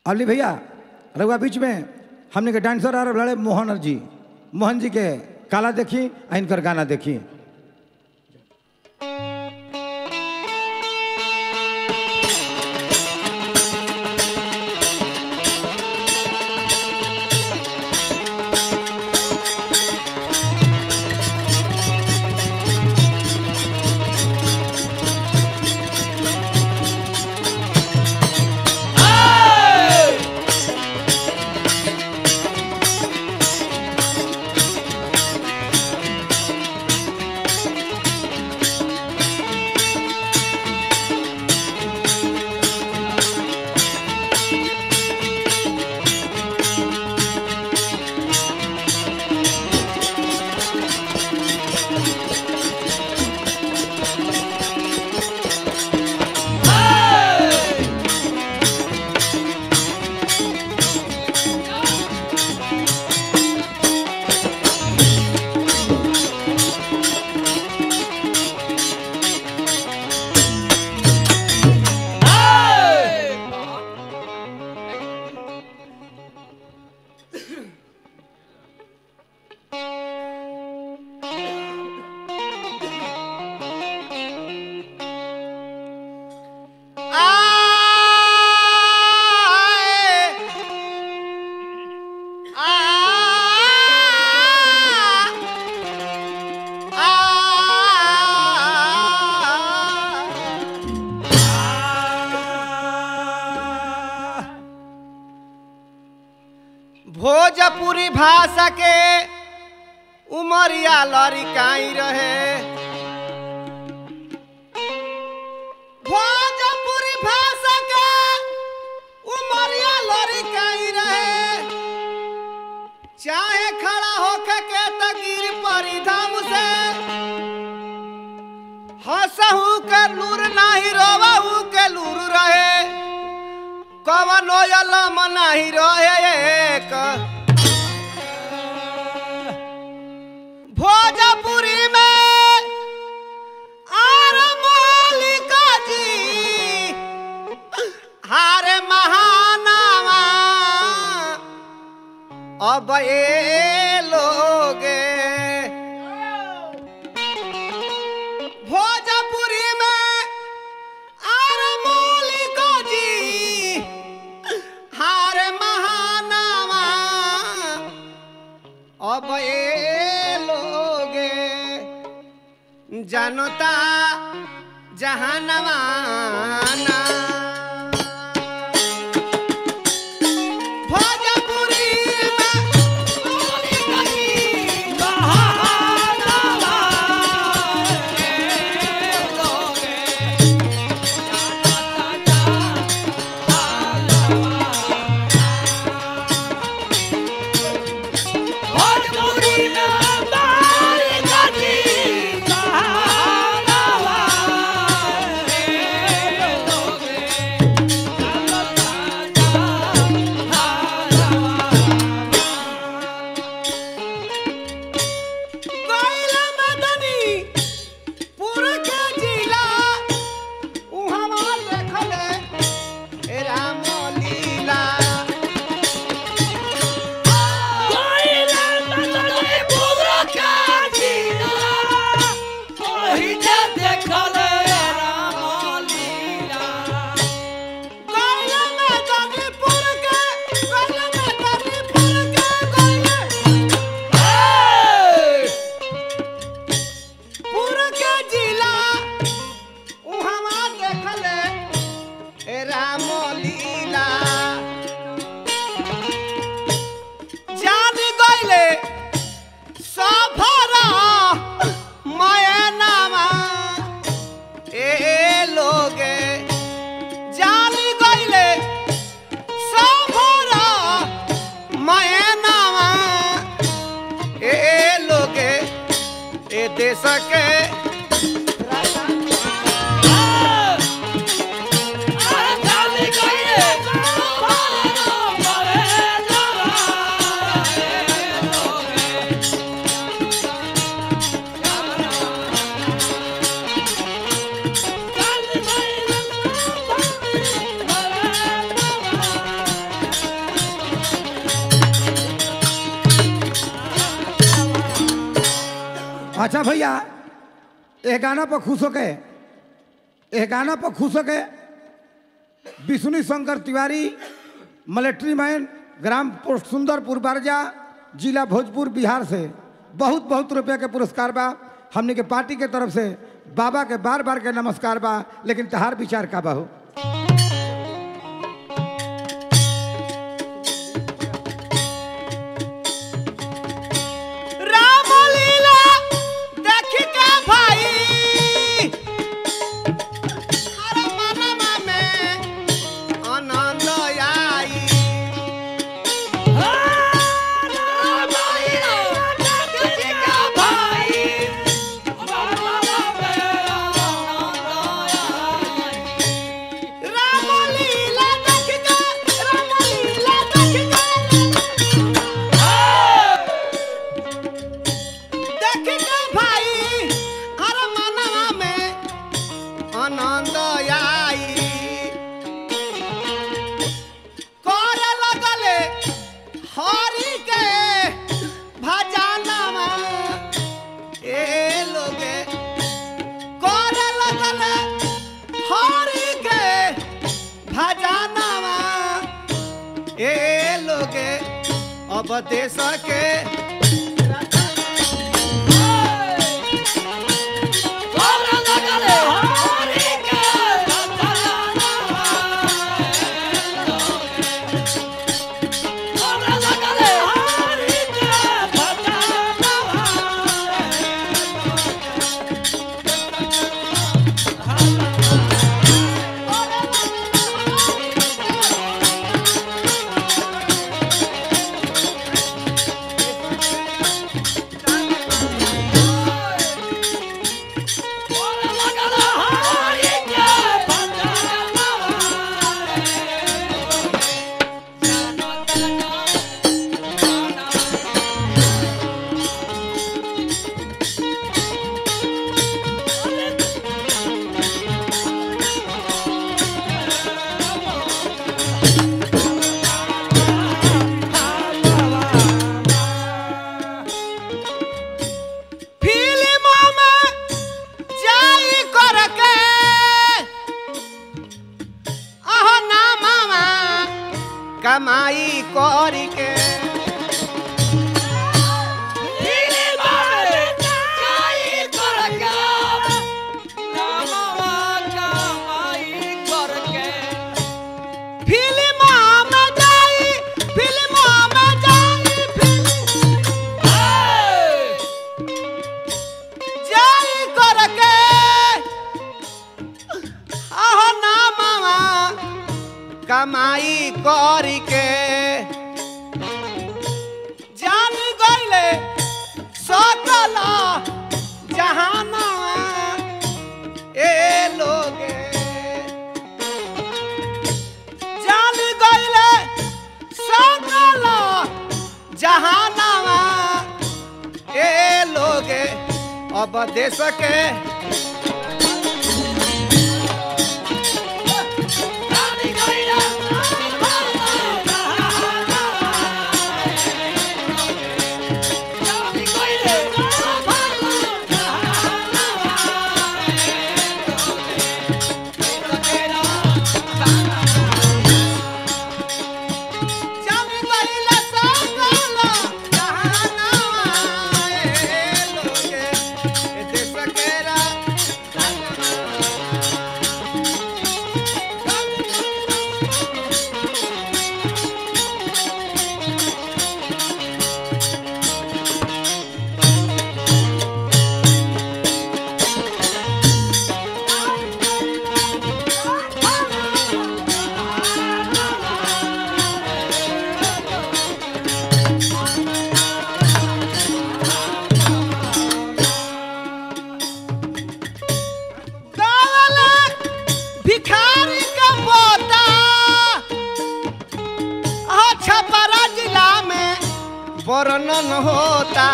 अली भैया रघुआ बीच में हमने के डांसर आ रहे मोहन जी मोहन जी के काला देखी आ इनकर गाना देखी भोजपुरी भाषा के उमरिया लड़िकाई रहे भोजपुरी भाषा के उमरिया लड़िकाई रहे चाहे खड़ा होके के तकीर परी धाम से हंसहू के लूर नाही रोवहू के लूर रहे कवनो यलम नाही रहे एक भोजपुरी में आर मालिका जी हारे महानावा अब ये लोगे भोजपुरी में आर मालिका जी हार महानावा अब ये लोगे जनता जहानवाना भोजपुरी में मालिका जी महानावा ये लोगे गैला मदनी पूरा के जिला उहवा देखले ए राम लीला गैला मदनी पूरा के गैला मदनी पूरा के गैला पूरा के जिला उहवा देखले ए राम लीला जान गइले सफरा मयनामा ए लोगे जान गइले सफरा मयनामा ए लोगे ए देश के अच्छा भैया ये गाना पर खुश होके ये गाना पर खुश होके विष्णु शंकर तिवारी मिलिट्री मैन ग्राम पोस्ट सुंदरपुर बारजा जिला भोजपुर बिहार से बहुत बहुत रुपया के पुरस्कार बा हमने के पार्टी के तरफ से बाबा के बार बार के नमस्कार बा लेकिन तहार विचार का बा हो रामलीला देखी के भाई अरे मनमा में आनंद आई रामलीला देखी के रामलीला देखी के देखी के भाई अरे मनवा में आनंद आई करे लगले हरि के भजनवा ए लोगे करे लगले हरि के भजनवा ए लोगे अब देश के फिल्म में जाई करके अहो ना मामा कमाई करी के फिल्म में जाई फिल्म में जाई फिल्म जाई करके आहो ना मामा कमाई करी के जान गईले सकल जहाना ए लोगे जान गईले सकल जहानावा ए लोगे अब देश के जान गईले सकल जहानावा ए लोगे ए देश के रा गावला भिखारी का पोता आ छपरा जिला में वर्णन होता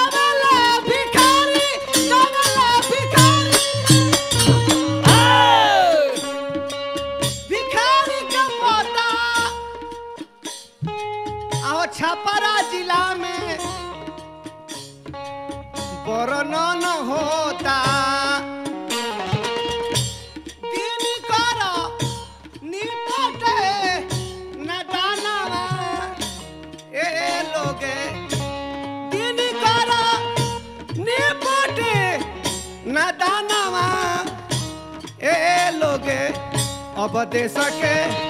गावला भिखारी गावला भिखारी वर्णन होता दिन कर निपटे न दानवा ए लोगे दिन कर निपटे न दानवा ए लोगे अब दे सके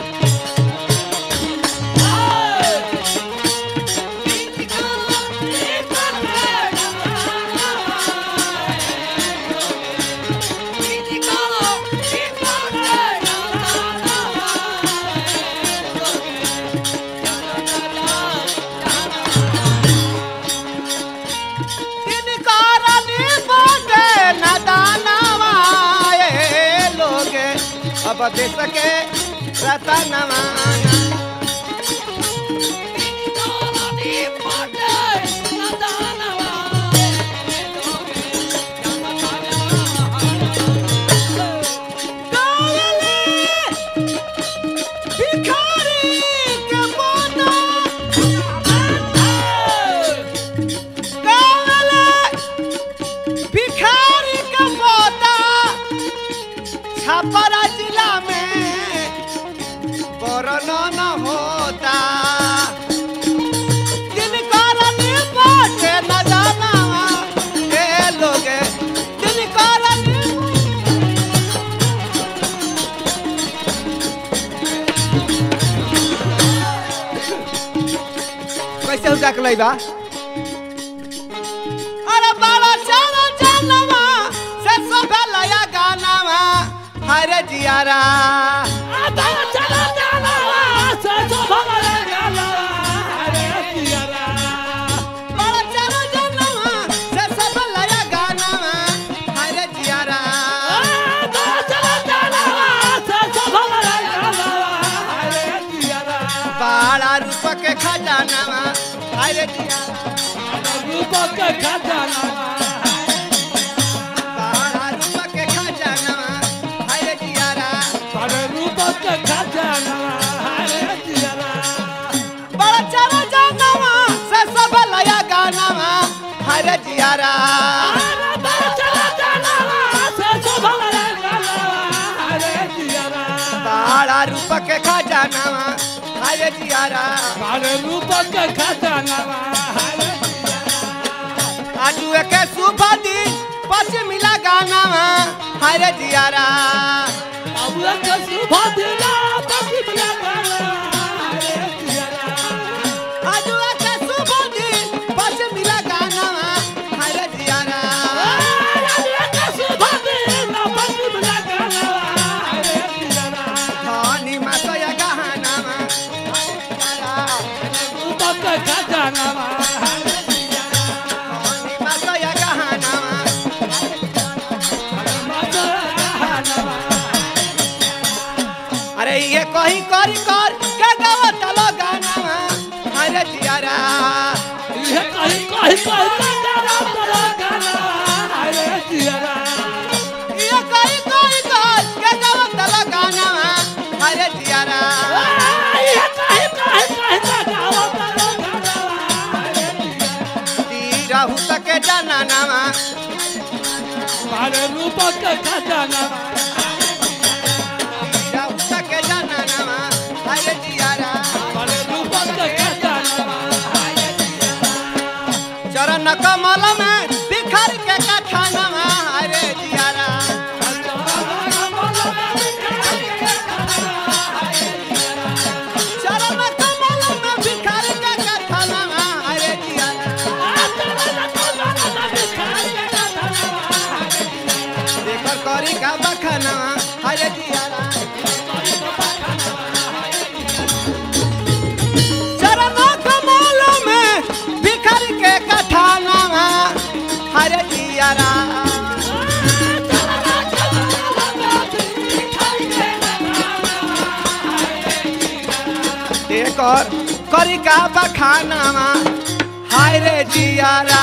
दिन कर निपटे न दानवा ए लोगे अब दे सके रतनवा भिखारी के पोता गावले भिखारी के पोता छपरा जिला में वर्णन होता जिनकर निपट न जाना ए लोगे जिनकर निपट कैसे हो जाके लइबा अरे बाला चलो जनवा से सब लया गानावा हरे जियारा बाला चलो जनवा से सब लया गानावा हरे जियारा बाला रूप के खजानावा हरे जियारा बाला रूप के खजानावा हरे जियारा बाला चलो जनवा से सब लया गानावा हरे जियारा बाला रूप के खजानावा हरे जियारा आजू के सुबह दिन पश्चिमिला गानावा हरे जियारा आजू के सुबह दिन पश्चिमिला गानावा हरे जियारा धनी मासया गहनावा धनी मासया गहनावा अरे ये कहीं कर कर के गावा तलो गानावा हरे जियारा ये कहीं कहीं कर के गावा तलो गानावा हरे जियारा रहू सके जाना नामा रूपक खजाना रहू सके जाना नामा हरे जियारा रूपक खजाना चरण कमल में बिखर के कथानवा हरे जियारा चरण कमल में बिखर के कथानवा हरे जियारा देखर करी का बखनवा हरे जियारा चरण कमल में बिखर के कथानवा हरे जियारा एकर करी का बखानावा हाय रे जियारा